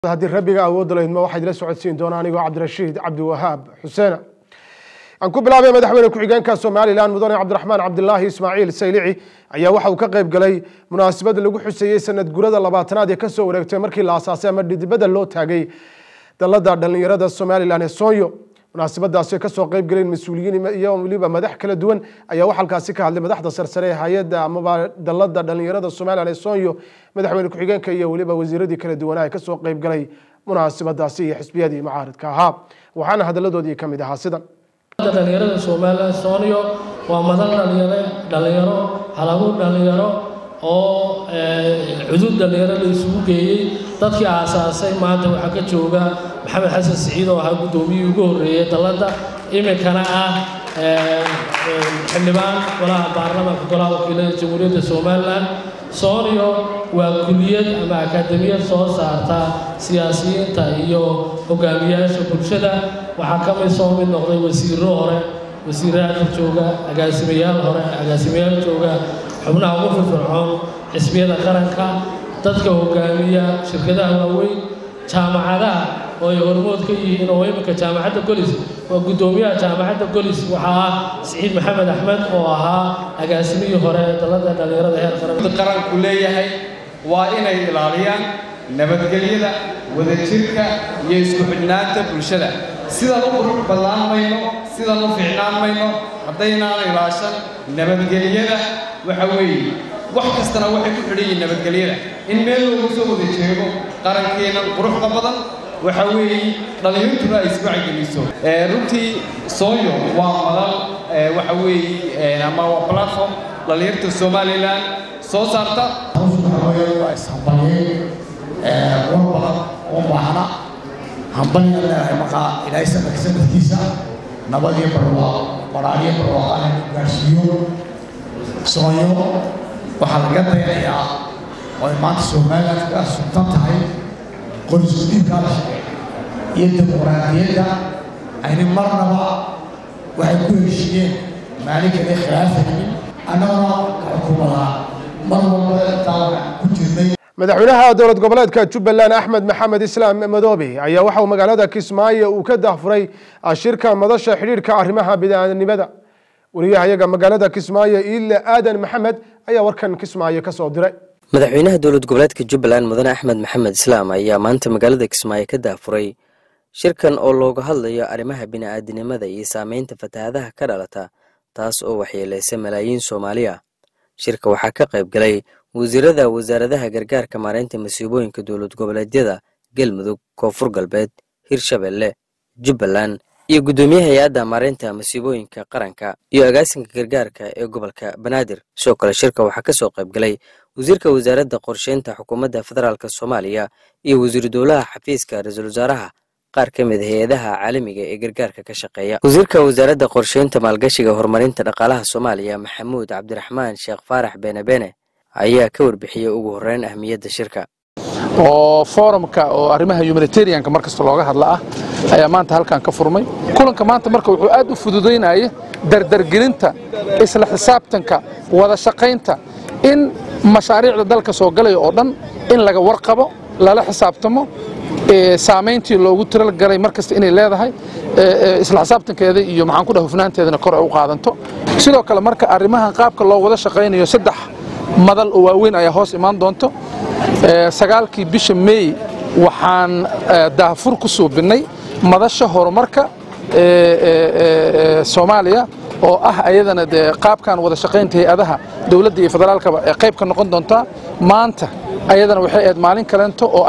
haddii rabbiga awoodda laydma waxaad ila socodsiin doonaa anigoo cabdirashiid cabdiwahaab xuseena aan ku bilaabay madaxweyne ku-xigeenka somalilan mudane cabdiraxmaan cabdilaahi ismaaciil saylici ayaa waxa uu ka qayb galay munaasabad lagu xuseeyey sanad gurada labaatanaad ee kasoo wareegtay markii la asaasay ama dhidibada loo taagay dalada dhalinyarada somalilan ee soonyo munaasabadaasi kasoo qayb galeen mas-uuliyiin iyo weliba madax kala duwan ayaa wax halkaasi ka hadlay madaxda sarsare ee hay-adda amaba dalada dhalinyarada somalilan ee soonyo madaxweyne ku-xigeenka iyo weliba wasiiradii kala duwanaa ee kasoo qayb galay munaasabadaasi iyo xisbiyadii mucaaridka ahaa waxaana hadaladoodii kamid ahaa sidan dhalinyarada somalilan soonyo waa madal dhalinyaro dhalinyaro halagu dhalinyaro oo cudud dhalinyaro la isugu geeyey dadkii aasaasay maanta waxaa ka jooga maxamed xasan siciid oo ahaa guddoomiyihii ugu horreeyey dalladda iminkana ah xildhibaan golaha baarlamaanka golaha wakiilada jamhuuriyadda somalilan soonyo waa kuliyad ama akaademiyad soo saarta siyaasiyiinta iyo hogaamiyaasha bulshada waxaa ka mid soo mid noqday wasiiro hore wasiiraha jooga agaasimayaal hore agaasimayaal jooga xubnaha ugu firfircoon xisbiyada qaranka dadka hogaamiya shirkadaha waaweyn jaamacadaha oo ay hormood ka yihiin oo iminka jaamacadda golis waa guddoomiyaha jaamacadda golis waxaa ah siciid maxamed axmed oo ahaa agaasimihii hore dalada dhalinyarada heer qaran qaranku leeyahay waa inay ilaaliyaan nabadgelyada wadajirka iyo isku xidhnaanta bulshada sidaan u qurux ballaan mayno sidaan u fiicnaan mayno haddaynaan ilaashan nabadgelyada waxa weeye wax kastana waxay ku xidhan yihiin nabadgelyada in meel loogu soo wada jeego qarankeenna quruxda badan waxa weeye dhallinyartuna ay isbacgeliso runtii soonyo waa madal waxa weeye ama waa platform dhallinyarta somalilan soo saarta waa ishambalyeyn war badan oo baahna hambalya leedahay markaa ilaahay sanadka sanadkiisa nabadiyo barwaaqo waraaliyo barwaaqana lagu gaarsiiyo soonyo waxaa laga dayanayaa oo ay maanta somalilan kaga sugtan tahay qorisku dhiibkaa la shaqeeya iyo dimuqraadiyadda ayni marnaba waxay ku heshiiyeen maalin kale khilaafaynin annaguna xukuumadaa mar walba intaa waxaan ku jirnay madaxweynaha dowlad goboleedka jubbaland axmed maxamed islaam madoobe ayaa waxa uu magaalada kismaayo uu ka dahfuray shirka madasha xidhiidhka arrimaha bid'aanimada wariyahayaga magaalada kismaayo iile aadan maxamed ayaa warkan kismaayo kasoo diray madaxweynaha dowlad goboleedka jubbaland mudane axmed maxamed islaam ayaa maanta magaalada kismaayo ka daafuray shirkan oo looga hadlayo arrimaha bini'aadinimada iyo saameynta fatahaadaha ka dhalata taas oo waxyeeleysa malaayiin soomaali ah shirka waxaa ka qayb galay wasiirada wasaaradaha gargaarka maareynta masiibooyinka dowlad goboleedyada galmudug koonfur galbeed hirshabelle jubbaland iyo guddoomiye hay-adda maareynta masiibooyinka qaranka iyo agaasinka gargaarka ee gobolka banaadir sidoo kale shirka waxaa kasoo qayb galay wasiirka wasaaradda qorsheynta xukuumadda federaalk soomaaliya iyo wasiiru dowlaha xafiiska ra-iisul wasaaraha qaar ka mid hay-adaha caalamiga ee gargaarka ka shaqeeya wasiirka wasaaradda qorsheynta maalgashiga horumarinta dhaqaalaha soomaaliya maxamuud cabdiraxmaan sheekh faarax beenebene ayaa ka warbixiyey ugu horreyn ahmiyadda shirka oo forumka oo arrimaha humanitarianka mar kasta looga hadla ah ayaa maanta halkan ka furmay kulanka maanta marka wuxuu aad u fududaynaya dardargelinta isla xisaabtanka wada shaqaynta in mashaariicda dalka soo galaya oo dhan in laga warqabo lala xisaabtamo saamayntii loogu talagalay mar kasta inay leedahay isla xisaabtankeeda iyo maxaan ku dhaha hufnaanteedana kor ay u qaadanto sidoo kale marka arrimahan qaabka loo wada shaqaynayo saddex madal oo waaweyn ayaa hoos imaan doonto sagaalkii bisha meey waxaan daahfur ku suubinnay madasha horumarka soomaaliya oo ah ayadana dee qaabkan wada shaqaynta hay-adaha dowladda iyo federaalkaba ee qayb ka noqon doontaa maanta ayadana waxay ahayd maalin kalento oo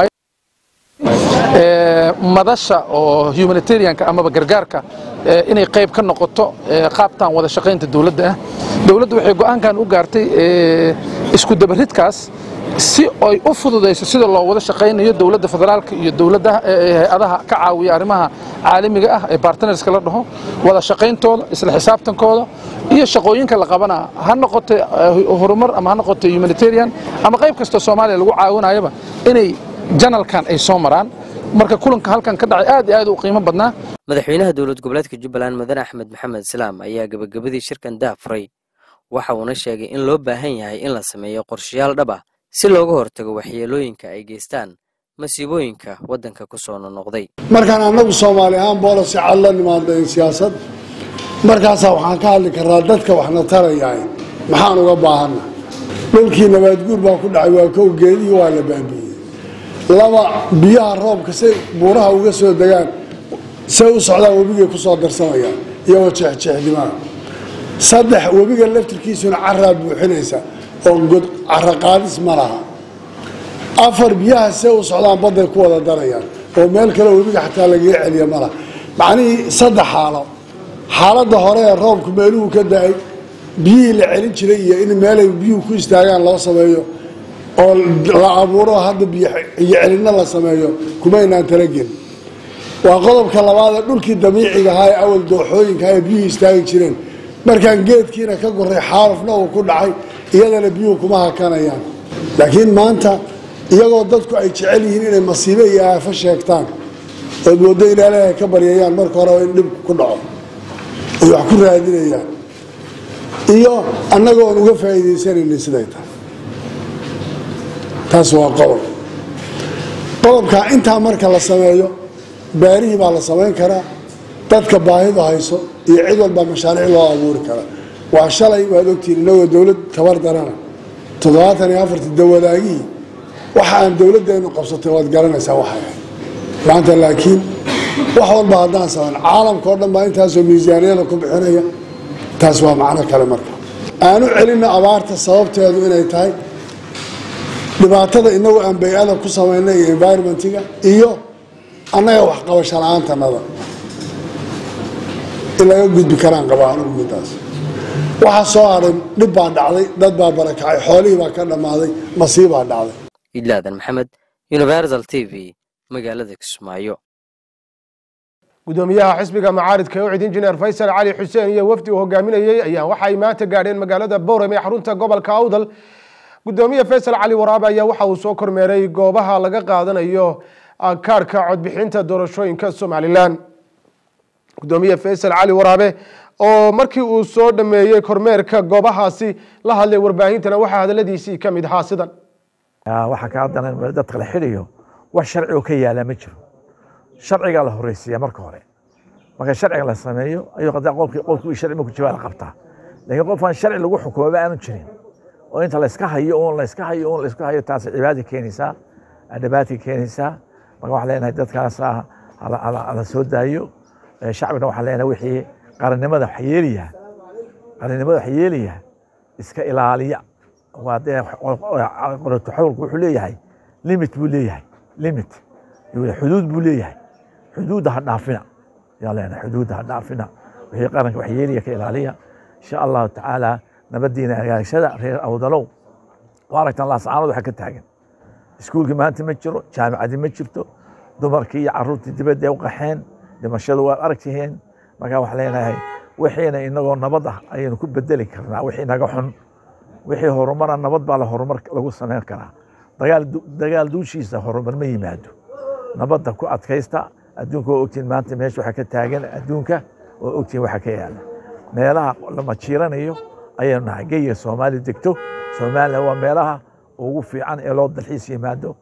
madasha oo humanitarianka amaba gargaarka inay qayb ka noqoto qaabtan wada shaqaynta dowladda ah dowladda waxay go'aankan u gaartay isku dabaridkaas si ay u fududayso sida loo wada shaqaynayo dowladda federaalka iyo dowladda hay-adaha ka caawiya arrimaha caalamiga ah ee bartnerska la dhaho wada shaqayntooda isla xisaabtankooda iyo shaqooyinka la qabana ha noqoto horumar ama ha noqoto humanitarian ama qayb kastoo soomaaliya lagu caawinayaba inay janalkan ay soo maraan marka kulanka halkan ka dhacay aad iyo aad u qiimo badnaa madaxweynaha dowlad goboleedka jubbaland mudane axmed maxamed islaam ayaa gebagabadii shirkan daafuray waxa uuna sheegay in loo baahan yahay in la sameeyo qorshayaal dhab ah si looga hortago waxyeelooyinka ay geystaan masiibooyinka waddanka ku soo nonoqday markaan annagu soomaali ahaan boolasi cad la nimaadayn siyaasad markaasaa waxaan ka hadli karnaa dadka waxna tarayahay maxaan uga baahanna dhulkii nabaadguur baa ku dhacay waa kow geedihii waa la baabiiyey laba biyaha roobka say buuraha uga soo degaan say u socdaan webigay ku soo darsamayaan iyagoo jeexjeexdimaa saddex webiga laftirkiisuna caraa buuxinaysa oo god cara qaadis ma laha afar biyaha see u socdaan badday ku wada darayaan oo meel kale webiga xataa lagaga celiya ma laha macnihii saddex xaalo xaaladda hore ee roobku meeluhu ka da-ay biyihii la celin jiray iyo in meelay biyuhu ku istaagaan loo sameeyo oo la abuuro hadda biyo celinna la sameeyo kumaynaan talagelin waa qodobka labaadee dhulkii dabiiciga ahaa ee awal dooxooyinka ee biyuhu istaagi jireen markaan geedkiina ka goray xaalufna uu ku dhacay iyadana biyuhu kuma hakanayaan laakiin maanta iyagoo dadku ay jecel yihiin inay masiibe iyo aafo sheegtaan ood moodo in ilaahay ka baryayaan marka hore in dhib ku dhaco ay wax ku raadinayaan iyo annaga oon uga faa'iidaysanaynin siday tahay taas waa qodob qodobka intaa marka la sameeyo baarihii baa la samayn karaa dadka baahidu hayso iyo cid walbaa mashaariic loo abuuri karaa waa shalay waad ogtihiin inagoo dowlad tabar darana toddobaatan iyo afartii dawadaagihii waxa aan dowladdeenu qabsatay waad garanaysaa waxay ahayd maanta laakiin wax walba haddaan samayn caalamka oo dhan baa intaasoo miisaaniyada ku bixinaya taas waa macno kale marka aanu celinna abaarta sababteedu inay tahay dhibaatada inagu aan bay-ada ku samaynay iyo environmentiga iyo annaga waxqabasho la-aantanada in laga gudbi karaan qabaa anugu midaas waxaa soo hadhay dhib baa dhacday dad baa barakacay xoolihii baa ka dhammaaday masiibaa dhacday idlaadan maxamed universal t v magaalada kismaayo gudoomiyaha xisbiga macaaridka ee ucid injineer faysal cali xuseen iyo wafdi uu hogaaminayey ayaa waxa ay maanta gaadheen magaalada bowrem ee xarunta gobolka awdal gudoomiye faysal cali waraabe ayaa waxa uu soo kormeeray goobaha laga qaadanayo kaarhka codbixinta doorashooyinka somalilan gudoomiye faysal cali waraabe oo markii uu soo dhameeyey kormeerka goobahaasi la hadlay warbaahintana waxaa hadaladiisii ka mid ahaa sidan waxaa ka haddana dadka la xidhiyo wax sharci oo ka yaala ma jiro sharcigaa la horeysiiya marka hore marka sharciga la sameeyo ayuu qadaa qofkii qofkii sharci marku jawaa la qabtaa laakiin qof aan sharci lagu xukumaba aanu jirin oo inta la iska hayo uun la iska hayo uun la iska hayo taas cibaadi keenaysaa dhibaati keenaysaa marka waxaan leenahay dadkaas la soo daayo shacbina waxaan leenahay wixii qarannimada wax yeelaya qarannimada wax yeelaya iska ilaaliya waa dee qoratuxawlku wuxuu leeyahay limit buu leeyahay limit xuduud buu leeyahay xuduudda ha dhaafina yaa leenahay xuduudda ha dhaafina wixii qaranka wax yeelaya ka ilaaliya insha allahu tacaala nabadiina hagaagshada reer awdalow waa aragtaan laascaanood waxa ka taagan iskuulkii maanta ma jiro jaamicadii ma jirto dumarkii iyo caruurtii dibadda u qaxeen dhimashadu waad aragtihiin markaa waxaan leenahay wixiina inagoo nabad ah ayaynu ku bedeli karnaa wixii naga xun wixii horumara nabad baa la horumar lagu samayn karaa dagaal dagaal duushiisa horumar ma yimaado nabadda ku adkaysta adduunka oo ogtiin maanta meesha waxaa ka taagan adduunka oo ogtiin waxa ka yaala meelaha lama jiiranayo ayaynu nahay geyiga soomaali degto somalilan waa meelaha ugu fiican ee loo dalxiis yimaado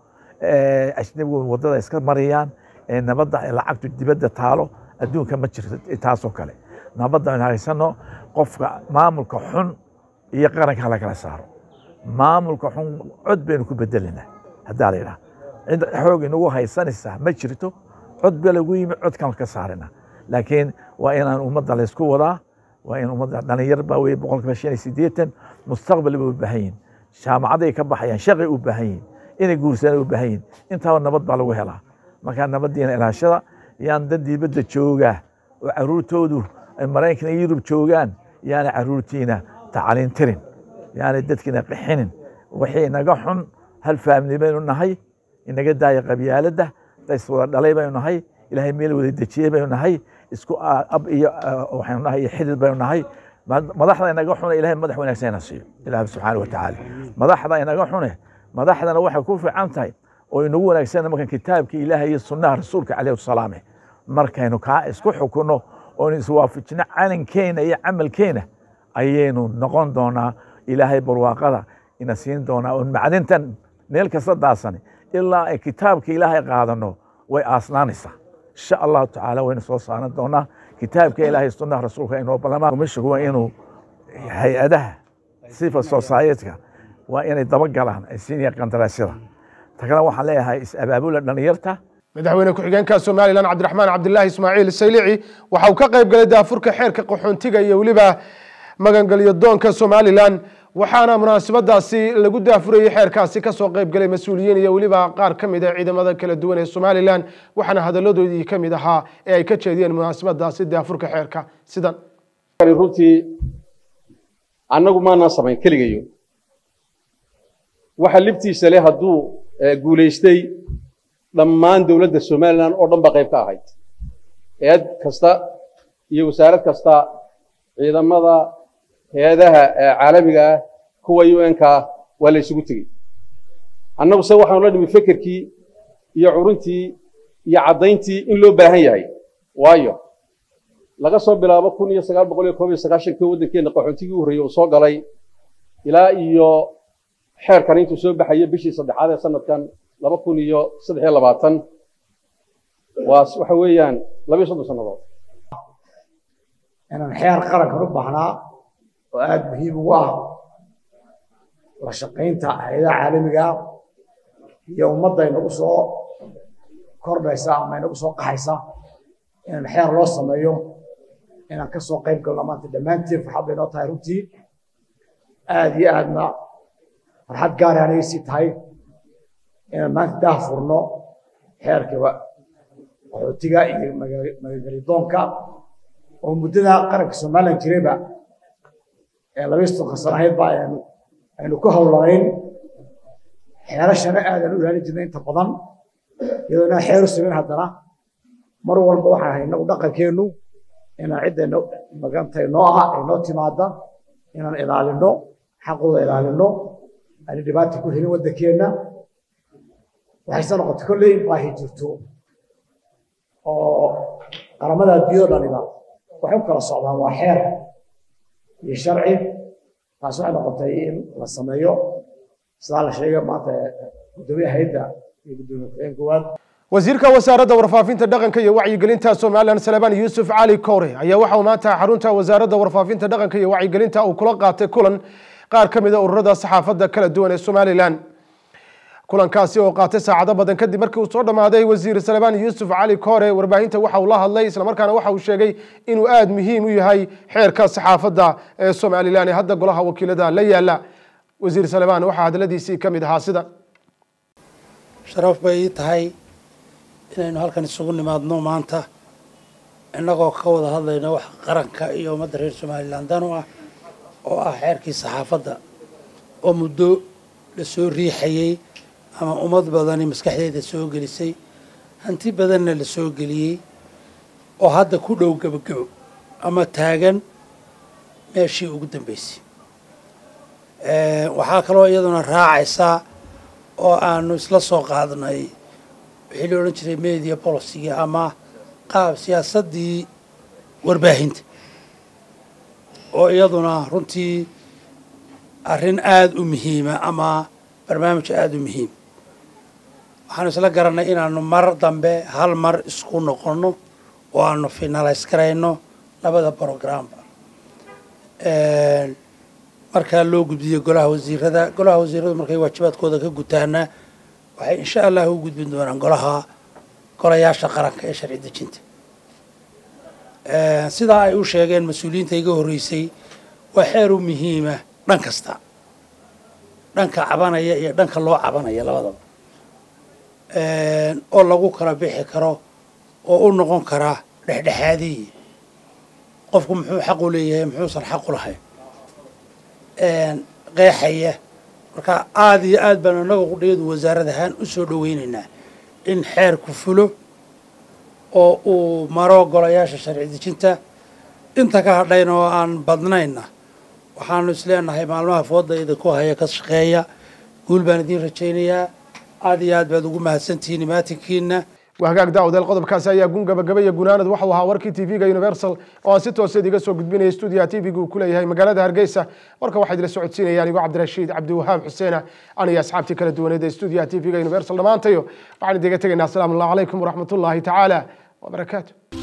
ajnabigu waddada iska marayaan ee nabadda ee lacagtu dibadda taalo adduunka ma jirto taasoo kale nabadda aynu haysano qofka maamulka xun iyo qaranka hala kala saaro maamulka xun cod baynu ku bedelinaa haddaa la yidhaha cid xoog inagu haysanaysaa ma jirto cod ba lagu yimi codkan ka saarina laakiin waa inaan ummadda laysku wadaa waa in ummadda dhalinyar baa weye boqolkiiba shan iyo siddeetan mustaqbal bay u baahan yihin jaamacaday ka baxayaan shaqay u baahan yihin inay guursadaan u baahan yihin intaaba nabad baa lagu helaa markaa nabaddiina ilaashada yaan dad dibadda joogaa oo caruurtoodu ay maraykan iyo yurub joogaan yaana caruurtiina tacliin tirin yaana dadkiina qixinin wixii inaga xun hal faamili baynu nahay inaga daaya qabyaaladda days wada dhalay baynu nahay ilaahay meel wada dejiyey baynu nahay isku ab iyo waxaynu nahay iyo xidid baynu nahay madaxda inaga xune ilahay madax wanaagsan ina siiyo ilaah subxaana wa tacaala madaxda inaga xune madaxdana waxay ku fiican tahay oo inagu wanaagsan markan kitaabka ilaahay iyo sunnaha rasuulka calayhi wasalaame markaynu kaa isku xukunno oonu iswaafajino calankeena iyo camalkeena ayaynu noqon doonaa ilaahay barwaaqada ina siin doonaa oon macdintan meel kasta daasani ilaa ay kitaabka ilaahay qaadano way aasnaanaysaa insha allahu tacaala waynu soo saaran doonaa kitaabka ilaahay sunnaha rasuulka inoo balamaa komishigu waa inuu hay-adaha civil society-ka waa inay dabagalaan ay siinayaan qandaraasyada ta kale waxaan leeyahay is-abaabula dhalinyarta madaxweyne ku-xigeenka somalilan cabdiraxmaan cabdilaahi ismaaciil saylici waxa uu ka qayb galay daafurka xeerka qaxoontiga iyo weliba magangelyo doonka somalilan waxaana munaasabadaasi lagu daafurayey xeerkaasi kasoo qayb galay mas-uuliyiin iyo weliba qaar ka mid a ciidamada kala duwan ee somalilan waxaana hadaladoodii ka mid ahaa ee ay ka jeediyeen munaasabadaasi daafurka xeerka sidan runtii annagu maanaan samayn keligayo waxa libtiisa leh hadduu guulaystay dhammaan dowladda somalilan oo dhan ba qayb ka ahayd hay-ad kasta iyo wasaarad kasta ciidamada hay-adaha caalamiga ah kuwa u n ka waa la isugu tegey annagu se waxaanu la nimi fekerkii iyo curuntii iyo caddayntii in loo baahan yahay waayo laga soo bilaabo kun iyo sagaal boqol iyo koob iyo sagaashankii waddankeenna qaxoontigii u horreeyey uu soo galay ilaa iyo xeerkan intuu soo baxaya bishii saddexaad ee sanadkan laba kun iyo saddex iyo labaatan waa waxa weeyaan laba iyo soddon sannadood inaan xeer qarankan u baahnaa oo aada muhiim ugu ah la shaqaynta hay-adaha caalamiga iyo ummadda inagu soo kordhaysa ama inagu soo qaxaysa inaan xeer loo sameeyo inaan ka soo qayb galno maanta dhammaantiin farxad bay noo tahay runtii aada iyo aadna farxad gaara anay sii tahay inaan maanta daah furno xeerka qaxootiga iyo magagelidoonka oo muddada qaranka somalilan jirayba ee laba iyo soddonka sano ahayd ba aynu ku howlanayn xeerashana aadan u ilaalin jirnay inta badan iyadoo inaan xeer u samayn haddana mar walba waxaan ahay inagu dhaqankeennu inaan cidda magantay noo ah ay noo timaada inaan ilaalino xaqooda ilaalino aani dhibaata ku helin waddankeenna waxayse noqotay kolley in baahi jirto oo qaramada adduunyado dhaniba waxay u kala socdaan waa xeer iyo sharci taas waxay noqotay in la sameeyo sidaa la sheegay maanta guddoomiyaha hayadda iyo guddoomiye ku-xigeen koowaad wasiirka wasaaradda warfaafinta dhaqanka iyo wacyigelinta somalilan salebaan yuusuf cali kowre ayaa waxa uu maanta xarunta wasaaradda warfaafinta dhaqanka iyo wacyigelinta uu kula qaatay kulan qaar ka mid a ururada saxaafadda kala duwan ee somalilan kulankaasi oo qaatay saacado badan kadib markii uu soo dhammaaday wasiir salebaan yuusuf cali koore warbaahinta waxa uu la hadlay islamarkaana waxa uu sheegay inuu aada muhiim u yahay xeerka saxaafadda ee somalilan ee hadda golaha wakiilada la yaala wasiir salebaan waxaa hadaladiisii ka mid ahaa sida sharaf bay ii tahay inaynu halkan isugu nimaadno maanta innagoo ka wada hadlayno wax qaranka iyo ummadda reer somalilan dan u ah oo ah xeerkii saxaafadda oo muddo la soo riixayey ama ummad badani maskaxdeeda soo gelisay hanti badanna la soo geliyey oo hadda ku dhow gebogebo ama taagan meeshii ugu dambeysay waxaa kaloo iyaduna raacaysaa oo aanu isla soo qaadnay wixii la odhan jiray media policyga ama qaab siyaasaddii warbaahinta oo iyaduna runtii arrin aada u muhiima ama barnaamij aada u muhiim waxaanu isla garanay inaanu mar dambe hal mar isku noqonno oo aanu finalays garayno labada brogramba markaa loo gudbiyo golaha wasiirada golaha wasiiradu markay waajibaadkooda ka gutaana waxay insha allah u gudbin doonaan golaha golayaasha qaranka ee sharci dejinta sidaa ay u sheegeen mas-uuliyiinta iga horreysay waa xeer u muhiima dhan kasta dhanka cabanaya iyo dhanka loo cabanaya labadaba oo lagu kala bixi karo oo u noqon karaa dhexdhexaadiyi qofku muxuu xaq u leeyahay muxuusan xaq u lahayn qeexaya marka aada iyo aad baanu innaga qudhiyadu wasaarad ahaan u soo dhoweynaynaa in xeerku fulo oo uu maro golayaasha sharci dejinta inta ka hadhayna oo aan badnayna waxaanu isleenahay maalmaha fooda idinku haya ka shaqeeya guul baan idiin rajaynayaa aada iyo aad baad ugu mahadsantihiin imaatinkiina waa hagaag daawdeel qodobkaasi ayaa gun gabagaba iyo gunaanad waxau ahaa warkii tv-ga universal oo aan si tooseed iga soo gudbinaya stuudiyaha tv-ga uu ku leeyahay magaalada hargeysa warka waxaa idila socodsiinaya anigoo cabdirashiid cabdiwahaab xuseena aniyo asxaabtii kala duwaneed ee stuudiyaha tv-ga universal dhammaantayo waxaan idiga tegaynaa asalaamu allahu calaykum waraxmatullaahi tacaala wabarakaatu